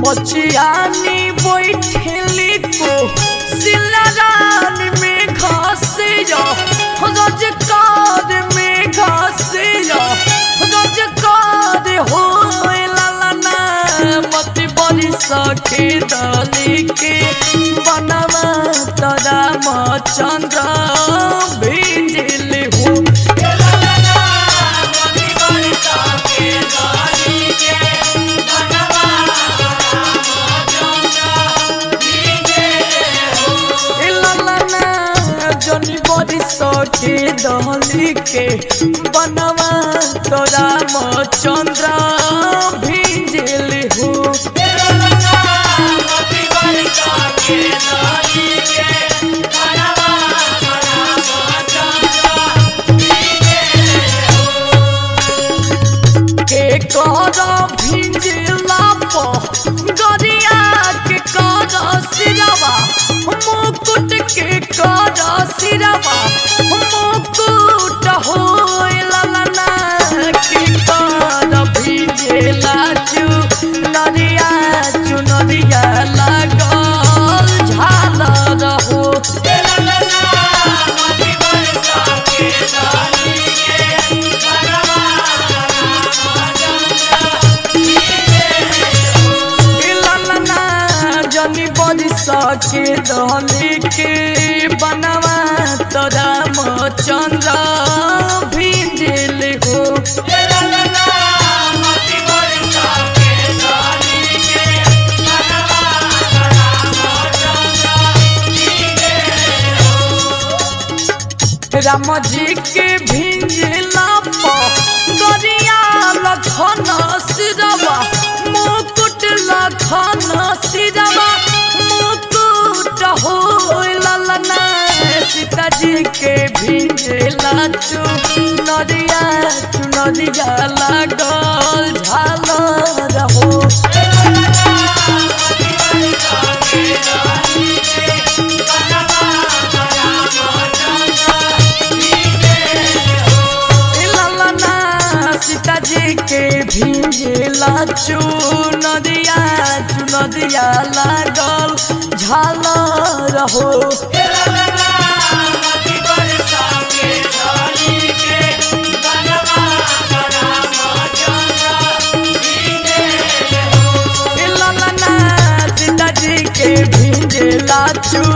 बचियानी बैठेली को सिलरान में घासिया रजकार में घासिया रजकार हो ललना मत बड़ी सखे दली के बनवा तरा चंद्र भिंडिल हो जनी बड़ी सखे दली के बनवा तोरा म चंद्र भिंजिल हो के कर भिंजिला प गरिया के कर सिरवा मुकुट के कर सिरवा मुकुट हो ललना के कर भिंजिला चु नरिया चु नरिया लागल झालर हो ललना जनी बड़ी सके दहली के बनवा तोरा म चंद्र भिंजिल हो राम जी के भिंजिला प गरिया लखन सिरवा मुकुट लखन सिरवा मुकुट हो ललना सीता जी के भिंजिला चु नरिया चु नरिया लागल झालर हो ललना सीता जी के भिंजिला चु नदिया चु नदिया लागल झालर हो ललना सीता जी के भिंजिला चु